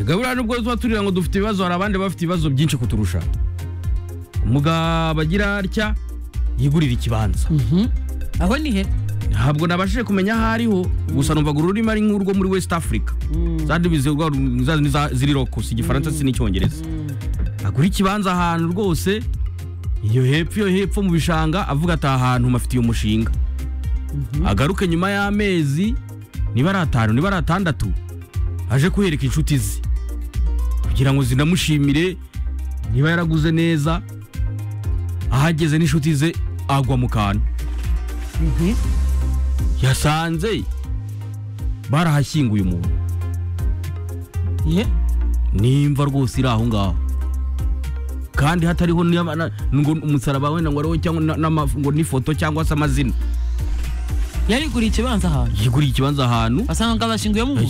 gahura nubwo tuba turira ngo dufite ibibazo hari abandi bafite ibibazo byinshi kuturusha umugabo agira atya yigurira ikibanza aho ni he ntabwo nabashije kumenya aho ariho gusa numvaga ururimi ari nk'urwo muri west africa za ndimi zirwa- za- za- ziri rokusi igifaransa si n'icyongereza agura ikibanza ahantu rwose iyo hepfo iyo hepfo mu bishanga avuga ati aha hantu mafitiye umushinga agaruke nyuma y'amezi niba ari atanu niba ari atandatu aje kuhereka inshuti ze kugira ngo zinamushimire niba yaraguze neza ahageze n'inshuti ze agwa mu kantu yasanze barahashyinguye umuntu ye nimva rwose iri aho ngaho kandi hatariho niba- na- ngo umusaraba wenda ngo ariwo cyangwa na- n'ama- ngo n'ifoto cyangwa se amazina yariguriye ikibanza ahantu yiguriye ikibanza ahantu basanga bashyinguyemo umuntu